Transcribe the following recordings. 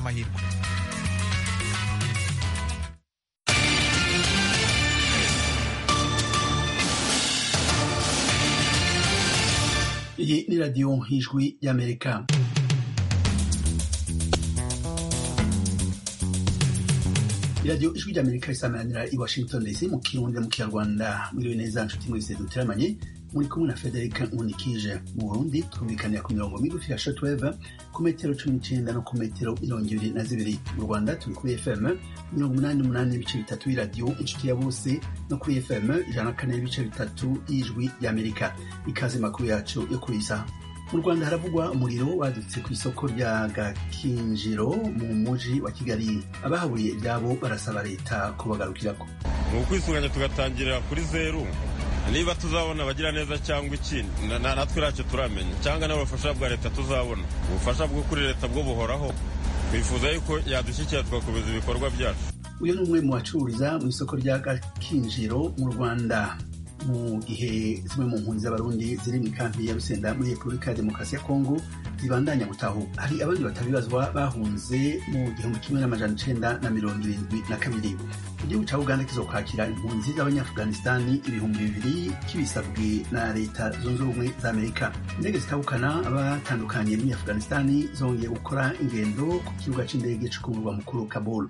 amahirwe iyi ni radiyo nk'ijwi y'amerika iradiyo ijwi ry'amerika risamanira i washington dc mu kirundi mu kinyarwanda mwiriwe neza nshuti mwese duteramanye muri kumwe na frederic nkunikije mu burundi twumvikanira ku mirongo migufi ya shotweve ku metero cumi n'icenda no ku metero mirongo ibiri na zibiri mu rwanda turi kuri fm mirongo umunani n'umunani n'ibice bitatu y'iradiyo inshuti ya bose no kuri fm ijana na kane n'ibice bitatu y'ijwi ry'amerika ikaze makuru yacu yo kuri iyi saha mu rwanda haravugwa umuriro wadutse ku isoko rya gakinjiro mu muji wa kigali abahaburiye ibyabo barasaba leta kubagarukirako ni ukwisuganya tugatangirira kuri zeru niba tuzabona abagira neza cyangwa iki natwe ntacyo turamenya cyangwa n'ubufasha bwa leta tuzabona ubufasha bwo kuri leta bwo buhoraho twifuza yuko yadushyikira tugakomeza ibikorwa byacu uyu ni umwe mu bacururiza mu isoko rya gakinjiro mu rwanda mu gihe zimwe mu mpunzi z'abarundi ziri mu ikampi ya rusenda muri repubulika ya demokarasi ya kongo zibandanya gutahuka hari abandi batabibazwa bahunze mu gihumbi kimwe n'amajana icenda na mirongo irindwi na kabiri igihugu ca uganda kizokwakira impunzi z'abanyaafghanistani ibihumbi bibiri kibisabwe na leta zunze ubumwe za amerika indege zitabukana abatandukanye muri afghanistani zongeye gukora ingendo ku kibuga c'indege co ku murwa mukuru kabul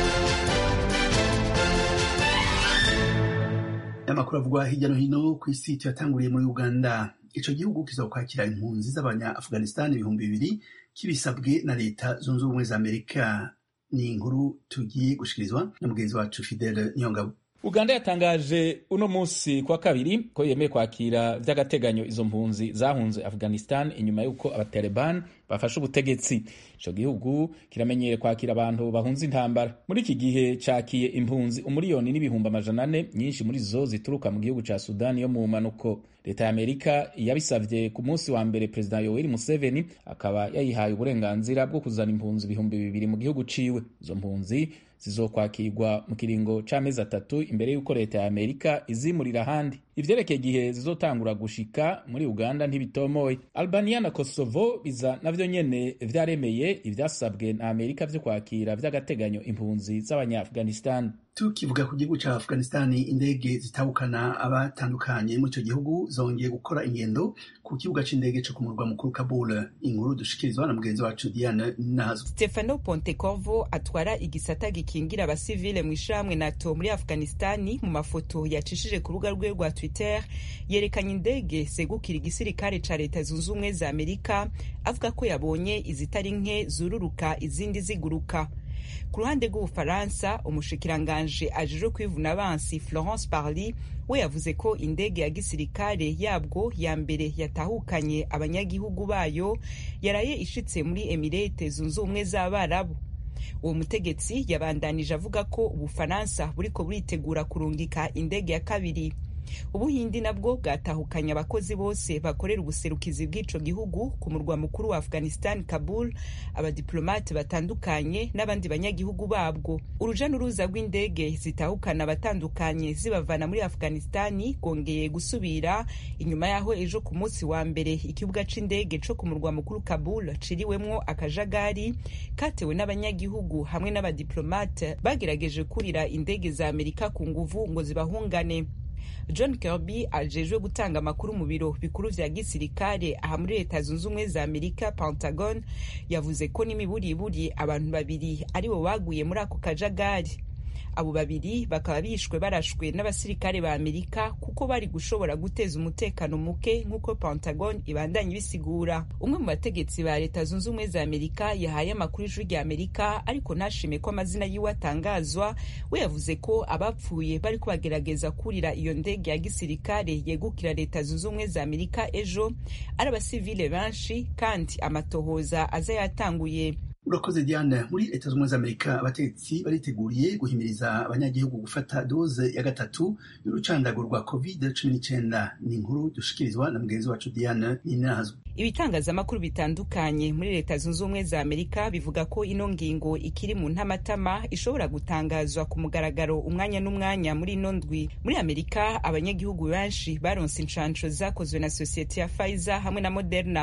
amakuru avugwa hirya no hino ku isi tuyatanguriye muri uganda ico gihugu kizokwakira impunzi z'abanya-afghanistan ibihumbi bibiri kibisabwe na leta zunze ubumwe za amerika ni inkuru tugiye gushikirizwa na mugenzi wacu fidele niyongabo uganda yatangaje uno munsi kwa kabiri ko yemeye kwakira vy'agateganyo izo mpunzi zahunze afghanistan inyuma y'uko abataliban bafashe ubutegetsi ico gihugu kiramenyere kwakira abantu bahunze intambara muri iki gihe cakiye impunzi umuriyoni n'ibihumbi amajana ane nyinshi muri zo zituruka mu gihugu ca sudani yo mu manuko leta ya amerika yabisavye ku munsi wa mbere perezida yoweri museveni akaba yayihaye uburenganzira bwo kuzana impunzi ibihumbi bibiri mu gihugu ciwe izo mpunzi zizokwakirwa mu kiringo c'amezi atatu imbere y'uko leta ya amerika izimurira ahandi ivyerekeye igihe zizotangura gushika muri uganda ntibitomoye albania na kosovo biza navyo nyene vyaremeye ivyasabwe na amerika vyo kwakira vy'agateganyo impunzi z'abanya-afghanistan tukivuga ku gihugu ca afghanistani indege zitabukana abatandukanye muri ico gihugu zongeye gukora ingendo ku kibuga c'indege co ku murwa mukuru kabul inkuru dushikirizwa na mugenzi wacu diane nazo stefano pontecorvo atwara igisata gikingira abasivile mu ishirahamwe nato muri afghanistani mu mafoto yacishije ku rubuga rwe rwa twitter yerekanye indege zegukira igisirikare ca leta zunze ubumwe za amerika avuga ko yabonye izitari nke zururuka izindi ziguruka ku ruhande rw'ubufaransa umushikiranganje ajejwe kwivuna abansi florence parly we yavuze ko indege ya gisirikare yabwo ya mbere yatahukanye abanyagihugu bayo yaraye ishitse muri emirete zunze ubumwe z'abarabu uwo mutegetsi yabandanije avuga ko ubufaransa buriko buritegura kurungika indege ya kabiri ubuhindi nabwo bwatahukanye abakozi bose bakorera ubuserukizi bw'ico gihugu ku murwa mukuru wa afghanistan kabul abadiplomate batandukanye n'abandi banyagihugu babwo uruja n'uruza rw'indege zitahukana abatandukanye zibavana muri afghanistani rwongeye gusubira inyuma y'aho ejo ku munsi wa mbere ikibuga c'indege co ku murwa mukuru kabul ciriwemwo akajagari katewe n'abanyagihugu hamwe n'abadiplomate bagerageje kurira indege za amerika ku nguvu ngo zibahungane john kirby ajejwe gutanga amakuru mu biro bikuru vya gisirikare aha muri leta zunze ubumwe za amerika pentagon yavuze ko n'imiburiburi abantu babiri aribo baguye muri ako kajagari abo babiri bakaba bishwe barashwe n'abasirikare ba amerika kuko bari gushobora guteza umutekano muke nk'uko pentagon ibandanya ibisigura umwe mu bategetsi ba leta zunze ubumwe za amerika yahaye amakuru ijwi rya amerika ariko ntashime ko amazina yiwe atangazwa we yavuze ko abapfuye bari kubagerageza kurira iyo ndege ya gisirikare yegukira leta zunze ubumwe za amerika ejo ari abasivile benshi kandi amatohoza aza yatanguye urakoze diane muri leta z'ubumwe z'amerika abategetsi bariteguriye guhimiriza abanyagihugu gufata doze ya gatatu y'urucandago rwa covid cumi n'icyenda ni inkuru dushikirizwa na mugenzi wacu diane ninazwe ibitangazamakuru bitandukanye muri leta zunze ubumwe za amerika bivuga ko ino ngingo ikiri mu ntamatama ishobora gutangazwa ku mugaragaro umwanya n'umwanya muri ino ndwi muri amerika abanyagihugu benshi baronse inshansho zakozwe na sosiyete ya pfizer hamwe na moderna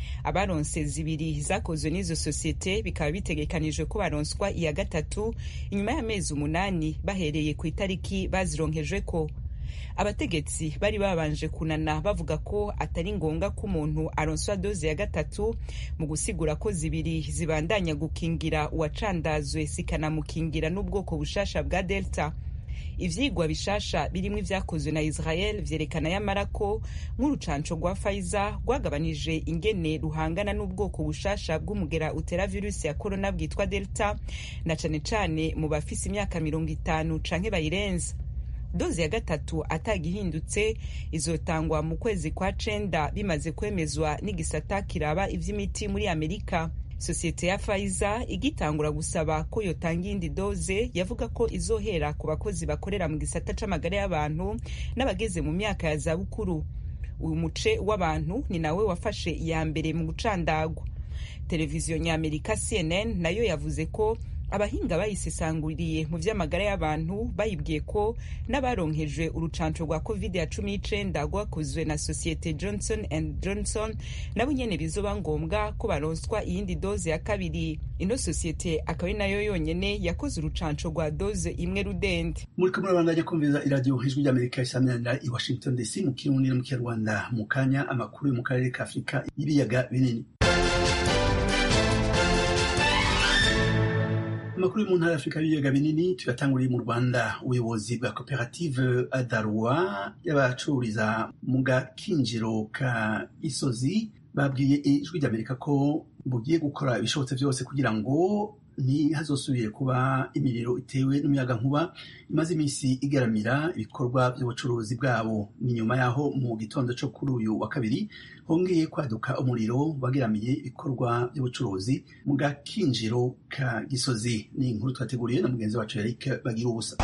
abaronse zibiri zakozwe n'izo sosiyete bikaba bitegekanijwe ko baronswa iya gatatu inyuma y'amezi umunani bahereye ku itariki bazironkejweko abategetsi bari babanje kunana bavuga ko atari ngombwa ko umuntu aronswa doze ya gatatu mu gusigura ko zibiri zibandanya gukingira uwacandazwe zikanamukingira n'ubwoko bushasha bwa delta ivyigwa bishasha birimwo ivyakozwe na israel vyerekana yamara ko nk'urucanco rwa pfizer rwagabanije ingene ruhangana n'ubwoko bushasha bw'umugera utera virusi ya korona bwitwa delta na cane cane mu bafise imyaka mirongo itanu canke bayirenza dozi ya gatatu atagihindutse izotangwa mu kwezi kwa cenda bimaze kwemezwa n'igisata kiraba ivy'imiti muri amerika sosiyete ya Pfizer igitangura gusaba ko yotanga iyindi doze yavuga ko izohera ku bakozi bakorera mu gisata c'amagara y'abantu n'abageze mu myaka ya zabukuru uyu muce w'abantu ni nawe wafashe iya mbere mu gucandagwa televiziyo nyamerika cnn nayo yavuze ko abahinga bayisesanguriye mu vy'amagara y'abantu bayibwiye ko n'abaronkejwe urucanco rwa covid ya cumi n'icenda rwakozwe na sosiyete johnson and johnson nabo nyene bizoba ngombwa ko baronswa iyindi doze ya kabiri ino sosiyete akaba ari nayo yonyene yakoze urucanco rwa doze imwe rudende muriko murabandanya kumviriza iradiyo ijwi ry'amerika isaminanira i washington dc mu kirundi no mu kinyarwanda mu kanya amakuru yo mu karere ka afurika y'ibiyaga binini amakuru yo mu ntara y'afurika y'ibiyaga binini tuyatanguriye mu rwanda ubuyobozi bwa koperative adarwa y'abacururiza mu gakinjiro ka isozi babwiye ijwi ry'amerika ko bugiye gukora ibishobotse byose kugira ngo ntihazosubire kuba imiriro itewe n'umuyaga nkuba imaze iminsi igaramira ibikorwa by'ubucuruzi bwabo ni nyuma y'aho mu gitondo cyo kuri uyu wa kabiri hongeye kwaduka umuriro wageramiye ibikorwa by'ubucuruzi mu gakinjiro ka gisozi ni inkuru twateguriye na mugenzi wacu Eric bagira ubusa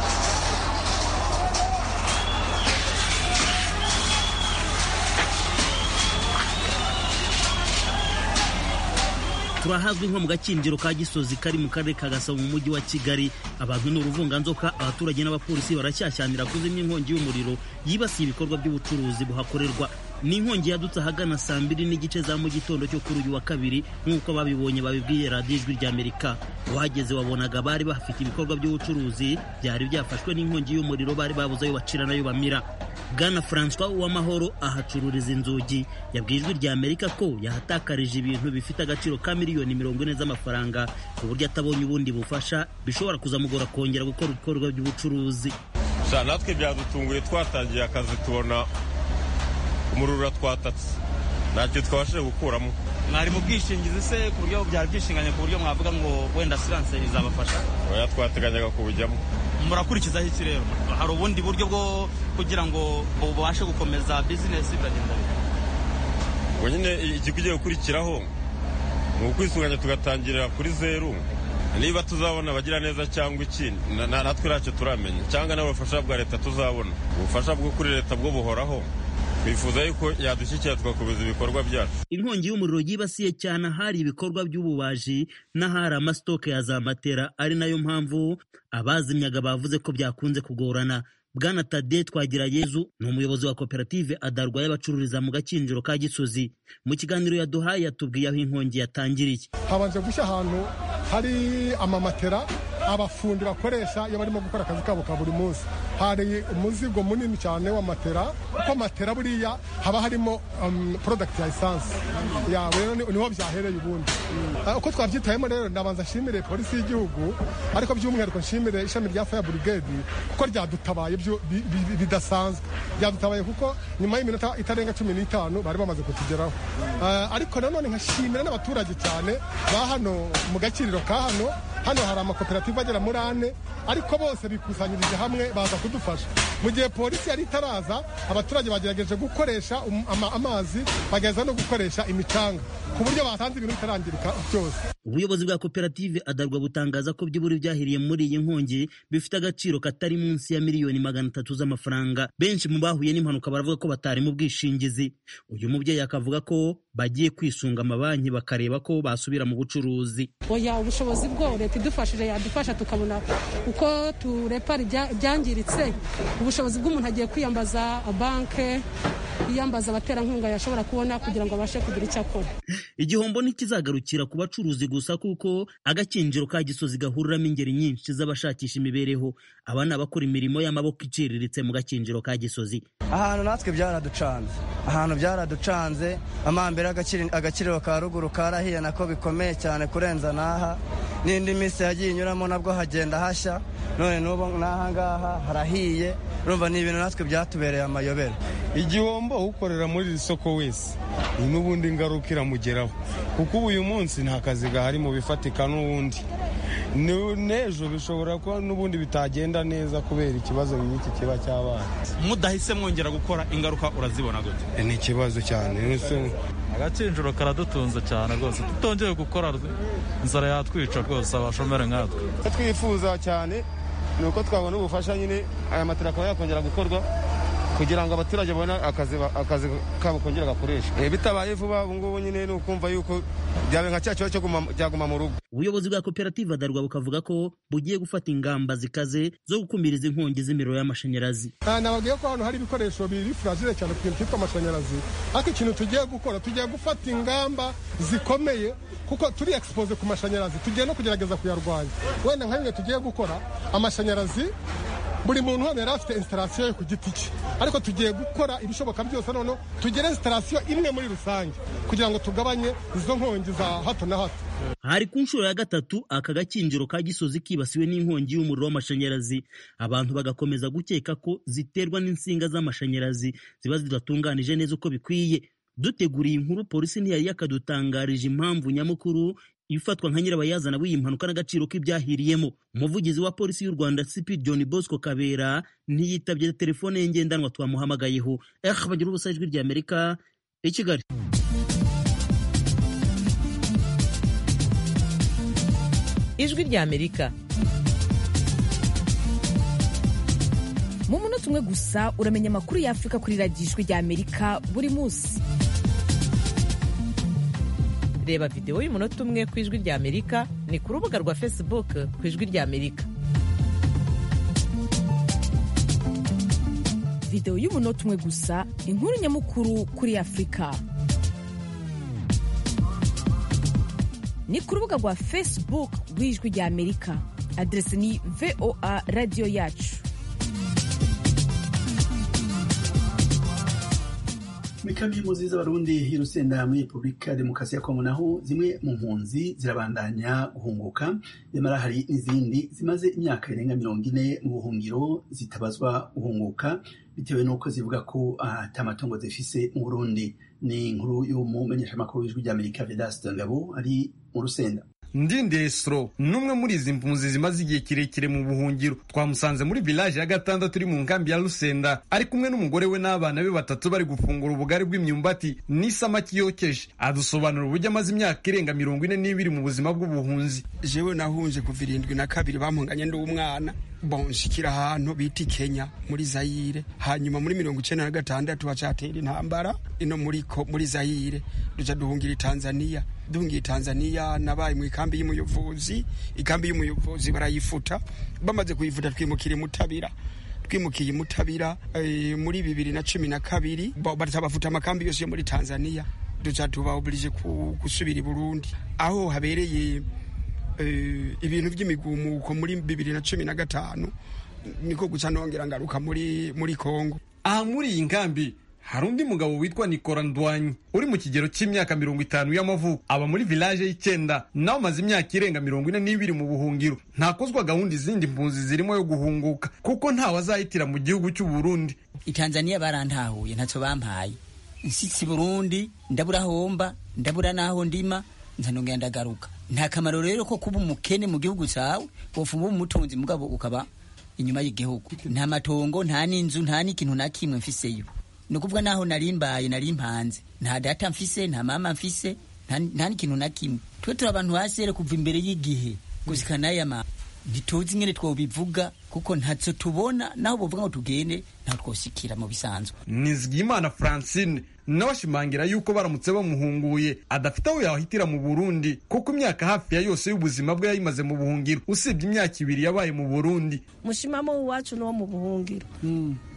turahazwi nko mu gakinjiro ka gisozi kari mu karere ka gasabo mu mujyi wa kigali abantu ni uruvunganzoka abaturage n'abapolisi baracyashyanira kuzimya inkongi y'umuriro yibasiye ibikorwa by'ubucuruzi buhakorerwa ni inkongi yadutse ahagana saa mbiri n'igice za mu gitondo cyo kuri uyu wa kabiri nk'uko babibonye babibwiye radiyo ijwi ry'amerika uhageze wabonaga bari bafite ibikorwa by'ubucuruzi byari byafashwe n'inkongi y'umuriro bari babuze ayo bacira n'ayo bamira bwana francois uwamahoro ahacururiza inzugi yabwiye ijwi ry'amerika ko yahatakarije ibintu bifite agaciro ka miliyoni mirongo ine z'amafaranga ku buryo atabonye ubundi bufasha bishobora kuzamugora kongera gukora ibikorwa by'ubucuruzi natwe byadutunguye twatangiye akazi tubona umuriro uratwatatse ntacyo twabashije gukuramo mwari mu bwishingizi se ku buryo byari byishinganye ku buryo mwavuga ngo wenda siranse izabafasha oya twateganyaga kubujyamo murakurikizaho iki rero hari ubundi buryo bwo kugira ngo ubashe gukomeza bizinesi biragenda ubwo nyine ikigiye gukurikiraho ni ukwisunganya tugatangirira kuri zeru niba tuzabona abagira neza cyangwa iki natwe ntacyo turamenya cyangwa n'ubufasha bwa leta tuzabona ubufasha bwo kuri leta bwo buhoraho twifuza yuko yadushyikira tugakomeza ibikorwa byacu inkongi y'umuriro yibasiye cyane ahari ibikorwa by'ububaji n'ahari amasitoke ya za matera ari nayo mpamvu abazimyaga bavuze ko byakunze kugorana bwana tade twagira yezu ni umuyobozi wa koperative adarwa y'abacururiza mu gakinjiro ka gisozi mu kiganiro yaduhaye yatubwiye aho inkongi yatangiriye habanje gushya ahantu hari amamatera abafundi bakoresha iyo barimo gukora akazi kabo ka buri munsi hari umuzigo munini cyane wa matera kuko matera buriya haba harimo porodagiti ya esanse rero niho byahereye ubundi uko twabyitayemo rero ndabanza nshimire polisi y'igihugu ariko by'umwihariko nshimire ishami rya faya burigedi kuko ryadutabaye bidasanzwe ryadutabaye kuko nyuma y'iminota itarenga cumi n'itanu bari bamaze kutugeraho ariko nanone nkashimira n'abaturage cyane ba hano mu gakiriro ka hano hano hari amakoperative agera muri ane ariko bose bikusanyirije hamwe baza kudufasha mu gihe polisi yari itaraza abaturage bagerageje gukoresha amazi bagerageza no gukoresha imicanga ku buryo batanze ibintu bitarangirika byose ubuyobozi bwa koperative adarwa butangaza ko by'uburi byahiriye muri iyi nkongi bifite agaciro katari munsi ya miliyoni magana atatu z'amafaranga benshi mu bahuye n'impanuka baravuga ko batari mu bwishingizi uyu mubyeyi akavuga ko bagiye kwisunga amabanki bakareba ko basubira mu bucuruzi oya ubushobozi bwo leta idufashije yadufasha tukabona uko turepara ibyangiritse ubushobozi bw'umuntu agiye kwiyambaza banke yiyambaza abaterankunga yashobora kubona kugira ngo abashe kugira icyo akora igihombo ntikizagarukira ku bacuruzi gusa kuko agakinjiro ka gisozi gahuriramo ingeri nyinshi z'abashakisha imibereho aba ni abakora imirimo y'amaboko iciriritse mu gakinjiro ka gisozi ahantu natwe byaraducanze ahantu byaraducanze amambere agakiriro ka ruguru karahiye nako bikomeye cyane kurenza n'aha n'indi minsi yagiye inyuramo nabwo hagenda hashya none n'ubu n'aha ngaha harahiye urumva ni ibintu natwe byatubereye amayobera igihombo ukorera muri iri soko wese ni n'ubundi ingaruka iramugeraho kuko ubu uyu munsi nta kazi gahari mu bifatika n'ubundi n'ejo bishobora kuba n'ubundi bitagenda neza kubera ikibazo nk'iki kiba cyabaye mudahise mwongera gukora ingaruka urazibona gute ni ikibazo cyane agakinjiro karadutunze cyane rwose tutongeye gukora inzara yatwica rwose abashomeri nkatwe twifuza cyane ni uko twabona ubufasha nyine aya matara akaba yakongera gukorwa kugira ngo abaturage babone akazi kabo kongera gakoresha bitabaye vuba ubu ngubu nyine ni ukumva yuko byaba nka cya kibazo cyaguma mu rugo ubuyobozi bwa koperative adarwa bukavuga ko bugiye gufata ingamba zikaze zo gukumiriza inkongi z'imiriro y'amashanyarazi nababwiye ko hano hari ibikoresho biri furagire cyane ku kintu cyitwa amashanyarazi ariko ikintu tugiye gukora tugiye gufata ingamba zikomeye kuko turi expose ku mashanyarazi tugiye no kugerageza kuyarwanya wenda nka bimwe tugiye gukora amashanyarazi buri muntu hano yari afite instalasiyo ye ku giti cye ariko tugiye gukora ibishoboka byose noneho tugere instalasiyo imwe muri rusange kugira ngo tugabanye izo nkongi za hato na hato hari ku nshuro ya gatatu aka gakinjiro ka gisozi kibasiwe n'inkongi y'umuriro w'amashanyarazi abantu bagakomeza gukeka ko ziterwa n'insinga z'amashanyarazi ziba zidatunganije neza uko bikwiye duteguriye inkuru polisi ntiyari yakadutangarije impamvu nyamukuru ifatwa nka nyirabayazana w'iyi mpanuka n'agaciro k'ibyahiriyemo umuvugizi wa polisi y'u rwanda cp john bosco kabera ntiyitabye telefone ye ngendanwa twamuhamagayeho eh bagira ubusa ijwi rya amerika i kigali ijwi rya amerika mu munota umwe gusa uramenya amakuru y'afurika kuri radiyo ijwi rya amerika buri munsi reba videwo y'umunota umwe ku ijwi rya amerika ni ku rubuga rwa facebook ku ijwi rya amerika videwo y'umunota umwe gusa inkuru nyamukuru kuri afurika ni ku rubuga rwa facebook rw'ijwi rya amerika aderesi ni voa radiyo yacu muri kambi y'impunzi z'abarundi y'urusenda muri repubulika ya demokarasi ya kongo naho zimwe mu mpunzi zirabandanya guhunguka nyamara hari n'izindi zimaze imyaka irenga mirongo ine mu buhungiro zitabazwa guhunguka bitewe n'uko zivuga ko ata matungo zifise mu burundi ni inkuru y'umumenyeshamakuru w'ijwi ry'amerika vedaste ngabo ari mu rusenda ndindesro n'umwe muri izi mpunzi zimaze igihe kirekire mu buhungiro twamusanze muri village ya gatandatu uri mu nkambi ya rusenda ari kumwe n'umugore we n'abana be batatu bari gufungura ubugari bw'imyumbati n'isamaki yokeje adusobanura uburyo amaze imyaka irenga mirongo ine n'ibiri mu buzima bw'ubuhunzi jewe nahunje kuva irindwi na kabiri bampunganye ndi umwana bon nshikira ahantu bita Kenya muri Zaire hanyuma muri mirongo icenda na gatandatu bacatera intambara ino muri ko muri Zaire duca duhungira Tanzania duhungiye Tanzania nabaye mu ikambi y'umuyobozi ikambi y'umuyobozi barayifuta bamaze kuyifuta twimukira mutabira twimukiye mutabira e, muri bibiri na cumi na kabiri batabafuta amakambi yose yo muri Tanzania duca tuba oblige gusubira i Burundi aho habereye ibintu by'imigumuko muri bibiri na cumi na gatanu niko guca nongera ngaruka muri muri kongo aha muri iyi nkambi hari undi mugabo witwa nikora ndwanyi uri mu kigero cy'imyaka mirongo itanu y'amavuko aba muri village y'icyenda nawe amaze imyaka irenga mirongo ine n'ibiri mu buhungiro ntakozwa gahunda izindi mpunzi zirimo yo guhunguka kuko ntawe azahitira mu gihugu cy'u Burundi itanzaniya barantahuye ntacyo bampaye nsitsi burundi ndabura homba ndabura n'aho ndima nzanongera ndagaruka nta kamaro rero ko kuba umukene mu gihugu cyawe wofuma uba umutunzi mugabo ukaba inyuma y'igihugu nta matongo nta n'inzu nta n'ikintu na kimwe mfiseyo ni ukuvuga naho narimbaye narimpanze nta data mfise nta mama mfise nta n'ikintu na kimwe twe turi abantu hasi rero kuva imbere y'igihe gusika n'aya ma ntituzi ingene twobivuga kuko ntacyo tubona naho bovuga ngo tugende ntaho twosikira mu bisanzwe nizigiyimana francine nawe ashimangira yuko baramutse bamuhunguye adafite aho yahitira mu burundi kuko imyaka hafi ya yose y'ubuzima bwe yayimaze mu buhungiro usibye imyaka ibiri yabaye mu burundi mushimamo w'iwacu n'uwo mu buhungiro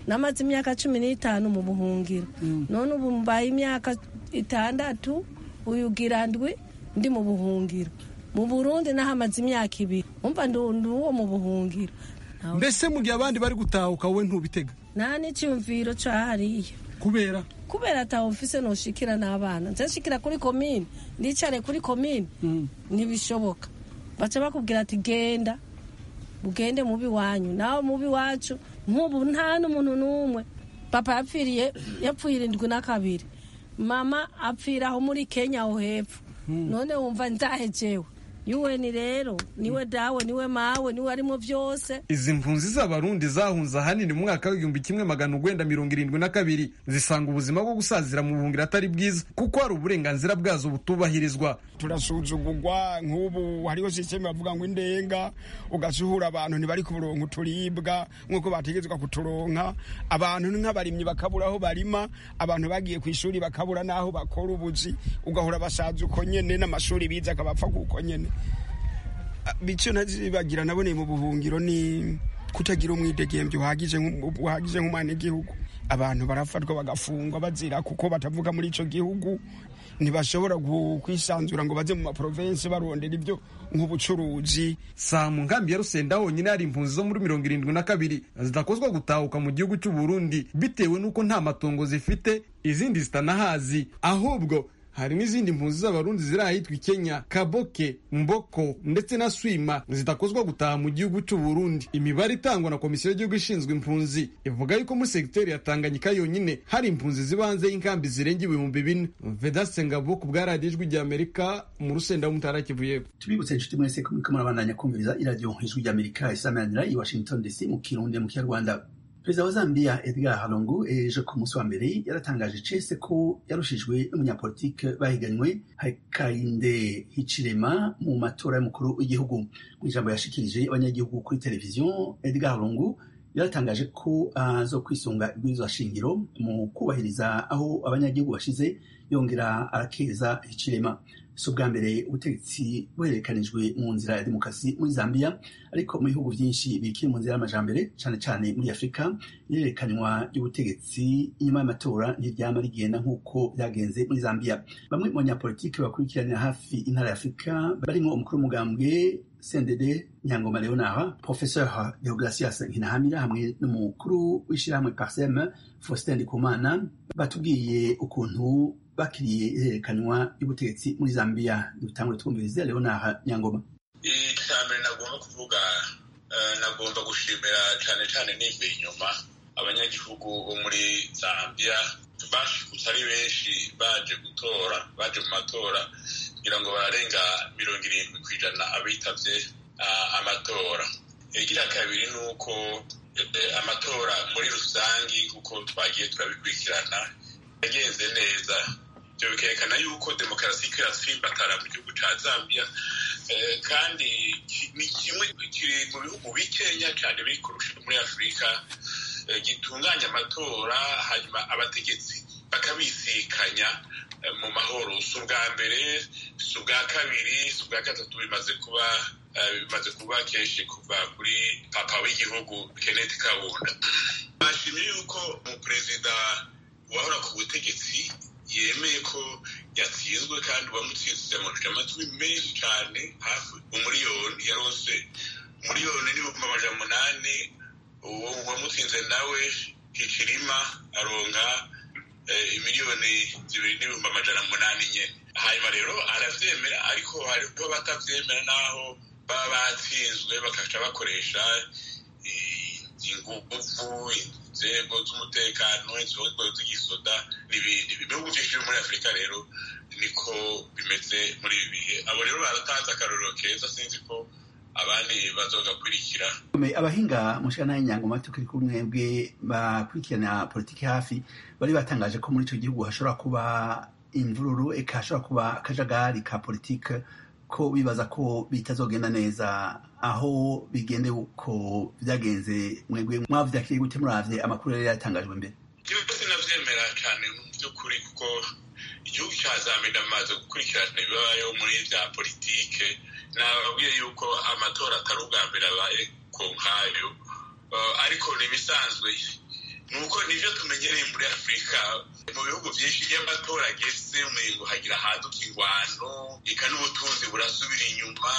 namaze imyaka cumi n'itanu mu buhungiro none ubu mbaye imyaka itandatu uyugira ndwi ndi mu buhungiro mu burundi nahamaze imyaka ibiri umva ndi uwo mu buhungiro mbese mu gihe abandi bari gutahuka wowe ntubitega nta n'icyumviro cahariye kubera kubera ataho mfise noshikira n'abana nzashikira kuri komine ndicare kuri komine ntibishoboka baca bakubwira ati genda ugende mubi wanyu nawe mubi wacu nk'ubu nta n'umuntu n'umwe papa yapfiriye yapfuye irindwi na kabiri mama apfira aho muri kenya aho hepfo none wumva nzahejewe yuweni rero niwe dawe niwe mawe niwe arimo byose izi mpunzi z'abarundi zahunze ahanini mu mwaka w'igihumbi kimwe magana urwenda mirongo irindwi na kabiri zisanga ubuzima bwo gusazira mu buhungiro atari bwiza kuko hari uburenganzira bwazo butubahirizwa turasuzugurwa nk'ubu hariho sisiteme bavuga ngo indenga ugasuhura abantu ntibari kuburonka uturibwa nk'uko bategetswe kuturonka abantu nk'abarimyi bakabura aho barima abantu bagiye ku ishuri bakabura n'aho bakora ubuzi ugahora basaza uko nyene n'amashuri bize akabapfa kuko nyene bityo ntazibagira naboneye mu buhungiro ni kutagira umwidegembyo uhagije uhagije nk'umwana igihugu abantu barafatwa bagafungwa bazira kuko batavuga muri ico gihugu ntibashobora kwisanzura ngo baze mu maprovensi barondera ibyo nk'ubucuruzi saa mu nkambi ya rusenda honyine hari impunzi zo muri mirongo irindwi na kabiri zidakozwa gutahuka mu gihugu cy'u Burundi bitewe n'uko nta matongo zifite izindi zitanahazi ahubwo hari n'izindi mpunzi z'abarundi ziri ahitwa kenya kaboke mboko ndetse na swima zidakozwa gutaha mu gihugu cy'u Burundi imibare itangwa na komisiyo y'igihugu ishinzwe impunzi ivuga yuko muri segiteri ya tanganyika yonyine hari impunzi ziba hanze y'inkambi zirenga ibihumbi bine vedaste ngabo ku bwa radiyo ijwi ry'amerika mu rusenda w'umutara kivu y'epfo tubibutse inshuti mwese ko muriko murabandanya kumviriza iradiyo ijwi ry'amerika isamanira i washington dc mu kirundi mu kinyarwanda perezida wa zambia edgar halongo ejo ku munsi wa mbere yaratangaje cese ko yarushijwe n'umunyapolitike bahiganywe hakainde hicirema mu matora y'umukuru w'igihugu mu ijambo yashikirije abanyagihugu kuri televiziyo edgar halongo yaratangaje ko azo uh, kwisunga ibwirizwa shingiro mu kubahiriza aho abanyagihugu bashize yongera arakeza hicirema si ubwa mbere ubutegetsi buhererekanijwe mu nzira ya demokarasi muri zambia ariko mu bihugu byinshi bikiri mu nzira y'amajambere cyane cyane muri afurika ihererekanywa ry'ubutegetsi inyuma y'amatora ntiryama rigenda nk'uko byagenze muri zambia bamwe mu banyapolitiki bakurikiranira hafi intara ya afurika barimo umukuru w'umugambwe sendede nyangoma leonard professeur deogratias nkinahamira hamwe n'umukuru w'ishyirahamwe parsem faustin ndikumana batubwiye ukuntu bakiriye ihererekanywa y'ubutegetsi muri zambia dutangure twumvirize leonard nyangoma icya mbere nagomba kuvuga nagomba gushimira cyane cyane nivuye inyuma abanyagihugu bo muri zambia bashikutse ari benshi baje gutora baje mu matora kugira ngo bararenga mirongo irindwi ku ijana abitavye amatora igira kabiri ni uko amatora muri rusangi kuko twagiye turabikurikirana yagenze neza ibyo bikerekana yuko demokarasi iko iratsimbatara mu gihugu cya zambia kandi ni kimwe kiri mu bihugu bikenya cyane biri kurusha muri afurika gitunganya amatora hanyuma abategetsi bakabisikanya mu mahoro si ubwa mbere si ubwa kabiri si ubwa gatatu bimaze kuba bimaze kuba kenshi kuva kuri papa w'igihugu kenneth kabunda bashimye yuko umuperezida wahora ku butegetsi yemeye ko yatsinzwe kandi uwamutsinze amajwi amatwi menshi cyane hafi umuriyoni yarose umuriyoni n'ibihumbi amajana umunani uwo wamutsinze nawe hicirima aronka miliyoni zibiri n'ibihumbi amajana umunani nyine hanyuma rero arabyemera ariko hariho batabyemera n'aho baba batsinzwe bakaca bakoresha ingufu inzego z'umutekano inzego z'igisoda n'ibindi ibihugu byinshi byo muri afurika rero niko bimeze muri ibi bihe abo rero baratanze akarorero keza sinzi ko abandi bazogakurikira abahinga mushana y'inyangoma tukiri kumwe bwe bakurikirana politiki hafi bari batangaje ko muri icyo gihugu hashobora kuba imvururu eka hashobora kuba akajagari ka politiki ko bibaza ko bitazogenda neza aho bigende uko byagenze mwebwe mwavyakiriye gute muravye amakuru yari yatangajwe mbere igihugu sinavyemera cane mu by'ukuri kuko igihugu ca zambia ndamaze gukurikirana ibibayeho muri vya politike nababwiye yuko amatora atari ubwa mbere abaye ku nkayo ariko ni ibisanzwe ni uko nibyo tumenyereye muri afurika mu bihugu byinshi iyo amatora ageze umengo hagira ahaduka ingwano eka n'ubutunzi burasubira inyuma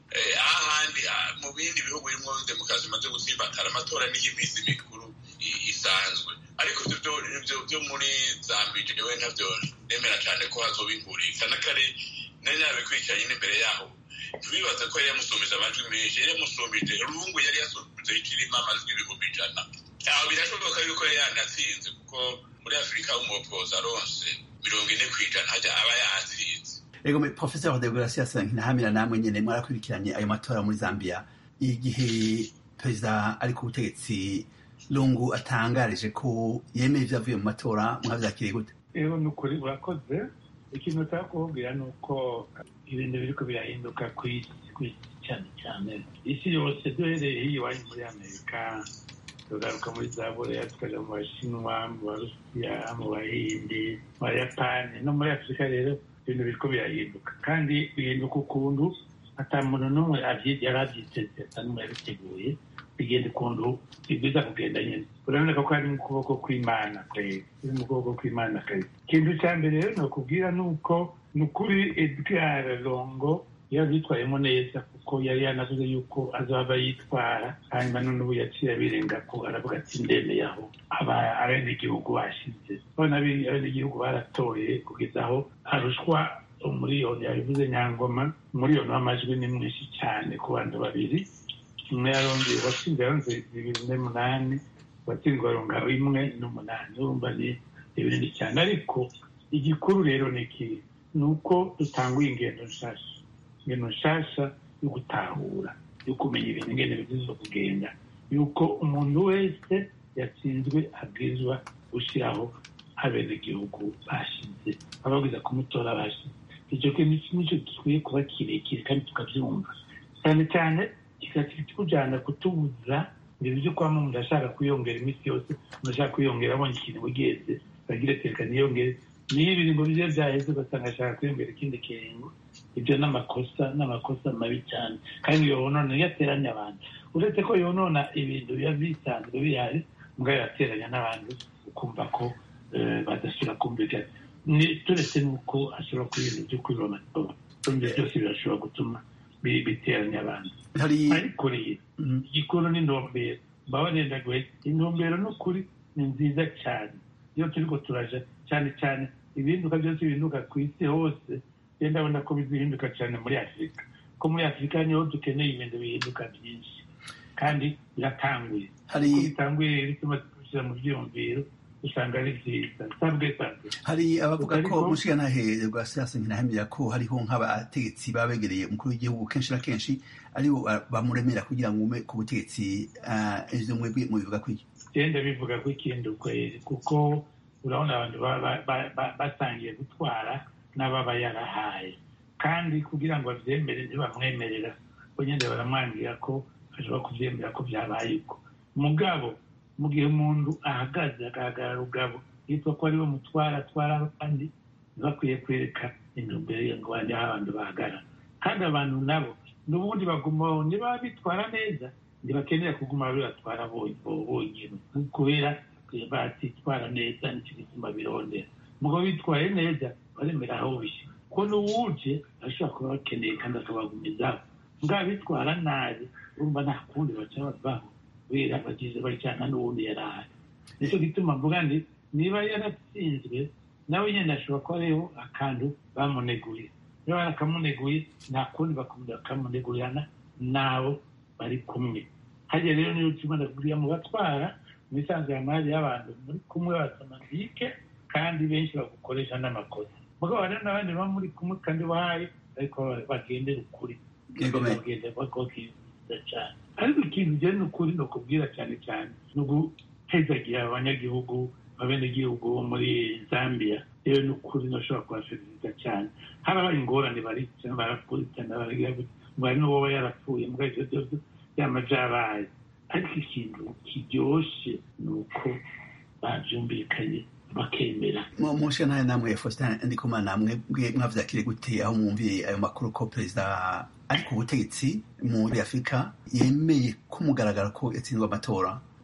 ahandi mu bindi bihugu birimo demokarasi imaze gutsimbatara amatora niyo iminsi mikuru isanzwe ariko byo muri zambije we ntabyo nemera cyane ko hazoba inkurika n'akare nari nabikurikiranye n'imbere yaho ntibibaze ko yari yamusumbije amajwi menshi yari yamusumbije rungu yari yasumbije ikirimo amajwi ibihumbi ijana aho birashoboka yuko yari yanatsinze kuko muri afurika umupoza aronse mirongo ine ku ijana hajya aba yatsinze ego professeur de gracias ntahamira namwe nyene mwarakurikiranye ayo matora muri zambia igihe perezida ari ku butegetsi lungu atangarije ko yemeye ivyavuye mu matora mwavyakiriye gute ego ni ukuri urakoze ikintu utaka kubabwira ni uko ibintu biriko birahinduka ku isi cyane cyane isi yose duhereye hiyo iwanyu muri amerika tugaruka muri za bureya tukaja mu bashinwa mu barusiya mu bahindi mu bayapani no muri afurika rero ibintu biriko birahinduka kandi bihinduka ukuntu ata muntu n'umwe yari abyiteze ata n'umwe yabiteguye bigenda ukuntu bibwiza kugenda nyine uraboneka ko ari mu kuboko kw'imana kwezi iri mu kuboko kw'imana kwezi ikintu cya mbere rero ni ukubwira ni uko ni ukuri edgar longo yabyitwayemo neza kuko yari yanavuze yuko azaba yitwara hanyuma none ubu yaciye abirenga ko aravuga ati ndemeye aho abenegihugu bashize none abenegihugu baratoye kugeza aho arushwa umuriyoni yabivuze nyangoma umuriyoni w'amajwi ni mwinshi cyane ku bantu babiri umwe yarongeye watsinze yaronze bibiri n'umunani watsindwa aronga imwe n'umunani urumva ni ibinini cyane ariko igikuru rero ni iki ni uko dutanguye ingendo nshasha ingendo nshasha yo gutahura yo kumenya ibintu ingendo bigize kugenda yuko umuntu wese yatsinzwe abwirizwa gushyiraho abenegihugu bashize ababwiza kumutora bashize icyo kintu nicyo gikwiye kuba kirekire kandi tukabyumva cyane cyane kikatujyana kutubuza ibintu byo kuba umuntu ashaka kwiyongera iminsi yose umuntu ashaka kwiyongera abonye ikintu ugenze bagira reka niyongere niyo ibiringo bye byaheze ugasanga ashaka kwiyongera ikindi kiringo ibyo ni amakosa n'amakosa mabi cyane kandi yonona iyo ateranya abantu uretse ko yonona ibintu biba bisanzwe bihari mbwa yateranya n'abantu ukumva ko badasubira kumvikana turetse n'uko ashobora kuba ibintu byo kwiba amatora ibyo byose birashobora gutuma biteranya abantu ariko rero igikuru n'intumbero mbabarenda guhita intumbero n'ukuri ni nziza cyane iyo turiko turaja cyane cyane ibihinduka byose bihinduka ku isi hose rero ndabona ko bizihinduka cyane muri afurika ko muri afurika niho dukeneye ibintu bihinduka byinshi kandi biratanguye ko bitanguye rero tumaze kubishyira mu byiyumviro usanga ari byiza sabwe sabwe hari abavuga ko umushigantahe rwa siyansi ntinahemera ko hariho nk'abategetsi baba begereye umukuru w'igihugu kenshi na kenshi aribo bamuremera kugira ngo ume ku butegetsi ivyo mwebwe mubivuga kwiki genda bivuga ko ikindi ukwezi kuko urabona abantu batangiye gutwara n'ababa yarahaye kandi kugira ngo bavyemere ntibamwemerera bo nyene baramwangira ko ashobora kuvyemera ko vyabaye uko mugabo mu gihe umuntu ahagaze agahagarara rugabo yitwa ko ariwe mutwara atwara abandi ntibakwiye kwereka intumbero ye ngo bajye aho abantu bahagarara kandi abantu nabo n'ubundi bagumaho niba bitwara neza ntibakenera kuguma bibatwara bonyine kubera batitwara neza nicyo gituma birondera mugabo bitwaye neza baremera aho bishyira ko n'uwuje ashobora kuba bakeneye kandi akabagumizaho mbwa bitwara nabi urumva nta kundi baca bavaho kubera bagize baryana n'ubundi yari ahari nicyo gituma mvuga nti niba yaratsinzwe nawe nyine ashobora kuba ariho akantu bamuneguye niba barakamuneguye nta kundi bakamunegurana n'abo bari kumwe hajya rero niyo tuma ndakubwira mu batwara mu isanzwe amari y'abantu muri kumwe basamantike kandi benshi bagukoresha n'amakosa mugabo hari n'abandi baba muri kumwe kandi bahaye ariko bagendera ukuri bagenda bakokiriza cyane ariko ikintu ugera ni ukuri ni ukubwira cyane cyane ni uguhezagira abanyagihugu abenegihugu bo muri zambia rero ni ukuri ntushobora kubasezereza cyane harabaye ingorane baricana barakurikirana bari n'uwoba yarapfuye mbwa ibyo byose byama byabaye ariko ikintu kiryoshye ni uko babyumvikanye bakemera mushe nawe namwe faustin ndikumana namwe mwavyakire gute aho mwumviye ayo makuru ko perezida ari ku butegetsi muri afurika yemeye ko mugaragara ko yatsinzwe amatora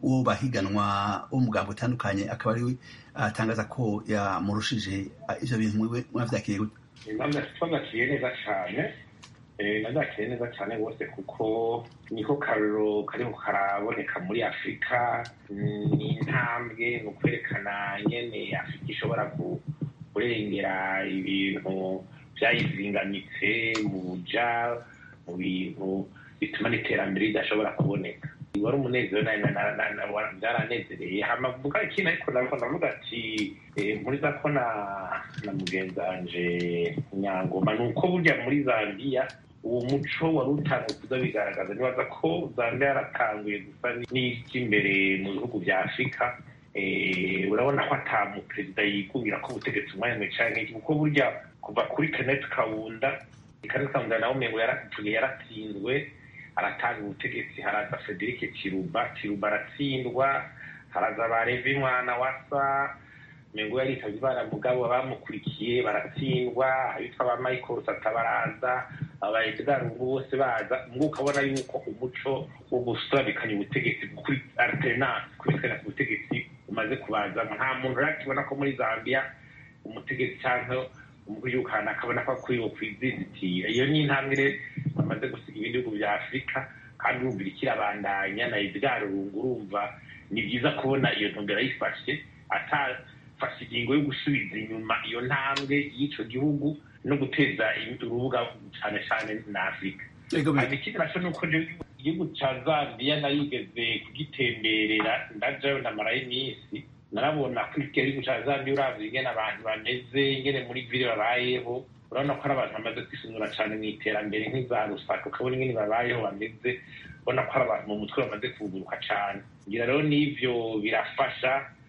uwo bahiganwa wo mugambo utandukanye akaba ari we atangaza ko yamurushije ivyo bintu mwiwe mwavyakiriye gute twagakiye neza cyane nazakiye neza cyane rwose kuko niko karuro kariho karaboneka muri afurika ni intambwe ni ukwerekana nyene afurika ishobora kurengera ibintu byayizingamitse mu buja mu bintu bituma n'iterambere ridashobora kuboneka wari umunezero byaranezereye hamavuga ikintu ariko nabwo ndavuga ati mpuriza ko na na mugenzi wanje nyangoma ni uko burya muri zambiya uwo muco wari utangiye kuza bigaragaza nibaza ko zambiya yaratanguye gusa n'iby'imbere mu bihugu bya afurika urabona ko ata muperezida yikubwira ko ubutegetsi umwanya mwe cyane kuko burya kuva kuri kenneth kawunda kenneth kawunda nawe umengo yaratsinzwe aratanga ubutegetsi haraza frederic kiruba kiruba aratsindwa haraza ba revi mwana wasa mengo yaritavye ibara mugabo abamukurikiye baratsindwa abitwa ba michael sata baraza aba edgar ubu bose baza mbwo ukabona yuko umuco wo gusabikanya ubutegetsi kuri alternance kubikana ku butegetsi umaze kubazamo nta muntu urakibona ko muri zambia umutegetsi canke umuyukana akabona ko akwiwe kwizizitira iyo ni intambwe rero bamaze gusiga ibindi bihugu bya afurika kandi urumva ikirabandanya na edgar rungu urumva ni byiza kubona iyo ntumbero ayifashe atafashe ingingo yo gusubiza inyuma iyo ntambwe y'ico gihugu no guteza urubuga cyane cyane na afurika hanyuma ikindi naco ni uko igihugu ca zambiya narigeze kugitemberera ndajayo namarayo iminsi narabona ko igihugu ca zambiya uravye ingene abantu bameze ingene muri vile babayeho urabona ko ari abantu bamaze kwisunura cyane mu iterambere nk'iza rusaka ukabona ingene babayeho bameze ubona ko ari abantu mu mutwe bamaze kuguruka cyane ngira rero n'ivyo birafasha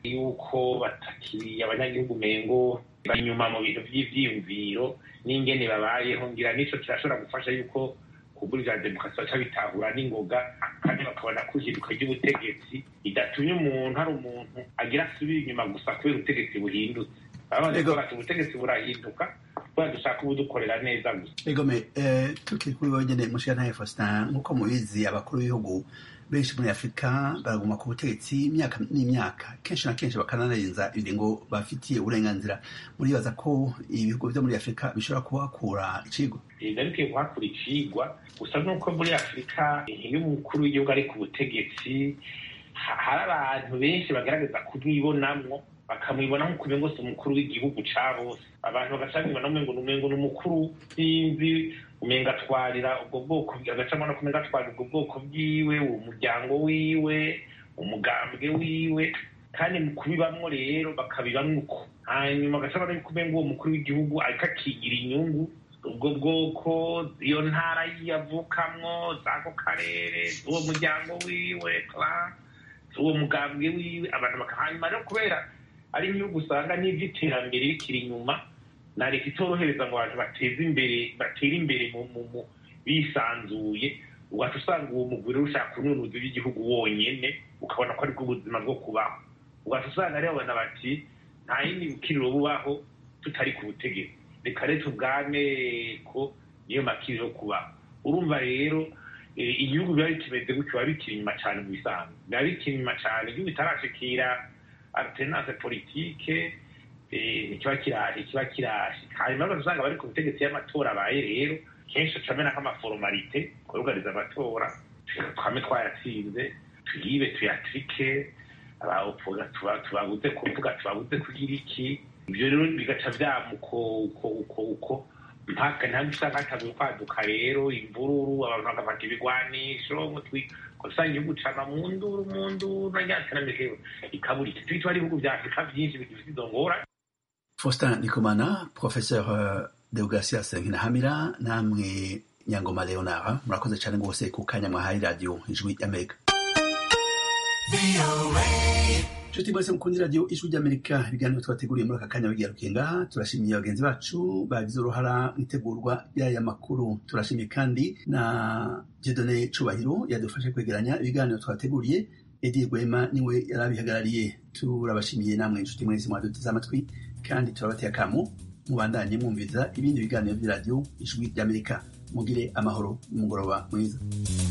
yuko batakiri abanyagihugu mengo bari inyuma mu bintu vy'ivyiyumviro n'ingene babayeho ngira n'ico kirashobora gufasha yuko kubura ivya demokarasi baca bitahura n'ingoga kandi bakabona ko ihinduka ry'ubutegetsi ridatumye umuntu hari umuntu agira asubira inyuma gusa kubera ubutegetsi buhindutse abandi ati ubutegetsi burahinduka kubera dushaka ubudukorera neza gusa egome tukiri kuri wowe nyene mushiyantahe faustin nk'uko mubizi abakuru b'ibihugu benshi muri afurika baraguma ku butegetsi imyaka n'imyaka kenshi na kenshi bakananarenza ibiringo bafitiye uburenganzira muribaza ko ibihugu vyo muri afurika bishobora kuhakura icigwa bikwiye kuhakura icigwa gusa nuko muri afurika iyo umukuru w'igihugu ari ku butegetsi hari abantu benshi bagaragaza kumwibonamwo bakamwibona nk'uko ngo si umukuru w'igihugu ca bose abantu bagaca bamwibona umengo umengo ni umukuru sinzi umenga atwarira ubwo bwoko agacamo no kumenga atwarira ubwo bwoko bwiwe uwo muryango wiwe umugambwe wiwe kandi mu kubibamwo rero bakabibamwo uko hanyuma agaca babona yuko umenga uwo mukuru w'igihugu ariko akigira inyungu ubwo bwoko iyo ntara yavukamwo z'ako karere uwo muryango wiwe uwo mugambwe wiwe abantu bakahanyuma rero kubera ari igihugu usanga n'ivy'iterambere rikiri inyuma na leta itorohereza ngo abantu bateze imbere batere imbere mu bisanzuye ugaca usanga uwo mugwi rero ushaka kununuza iby'igihugu wonyene ukabona ko aribwo ubuzima bwo kubaho ugaca usanga rero babona bati nta yindi bukiriro bubaho tutari ku butegetsi reka rero tubwane ko niyo makiriro kubaho urumva rero igihugu biba bikimeze gutyo biba bikiri inyuma cyane mu bisanzwe biba bikiri inyuma cyane igihugu itarashikira alternance politique ikiba kiraje ikiba kirashika hanyuma usanga bari ku butegetsi y'amatora abaye rero kenshi ucamena nk'amaforomalite kurugariza amatora twame twayatsinze tuyibe tuyatrike abaopora tubabuze kuvuga tubabuze kugira iki ibyo rero bigaca vyamuko uko uko uko mpaka ntabwo usanga hatanguye kwaduka rero imvururu abantu bagafata ibigwanisho usanga igihugu cama mu nduru mu nduru na ryaterambere ikabura iki twitwa ari ibihugu vya afurika vyinshi bigifite izo ngorane faustin ndikumana professeur deogratias nkinahamira namwe nyangoma leonard murakoze cyane rwose ku kanya mwahaye radiyo ijwi y'amerika nshuti mwese mukundi radiyo ijwi ry'amerika ibiganiro twateguriye muri aka kanya bigarukiye ngaha turashimiye bagenzi bacu bagize uruhara mu itegurwa y'aya makuru turashimiye kandi na jedone cubahiro yadufashe kwegeranya ibiganiro twateguriye edi rwema niwe yari abihagarariye turabashimiye namwe inshuti mwese mwaduteze amatwi kandi turabateye akamu mubandanye mwumviza ibindi biganiro by'iradiyo ijwi ry'amerika mugire amahoro n'umugoroba mwiza